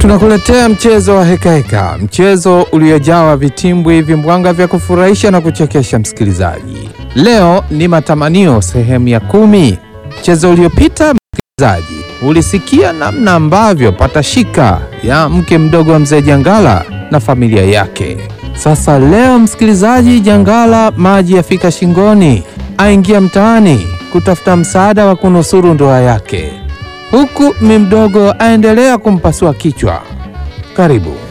Tunakuletea mchezo wa hekaheka, mchezo uliojawa vitimbwi vimbwanga vya kufurahisha na kuchekesha msikilizaji. Leo ni matamanio sehemu ya kumi. Mchezo uliopita, msikilizaji, ulisikia namna ambavyo patashika ya mke mdogo wa mzee Jangala na familia yake. Sasa leo, msikilizaji, Jangala maji yafika shingoni, aingia mtaani kutafuta msaada wa kunusuru ndoa yake huku mi mdogo aendelea kumpasua kichwa. Karibu.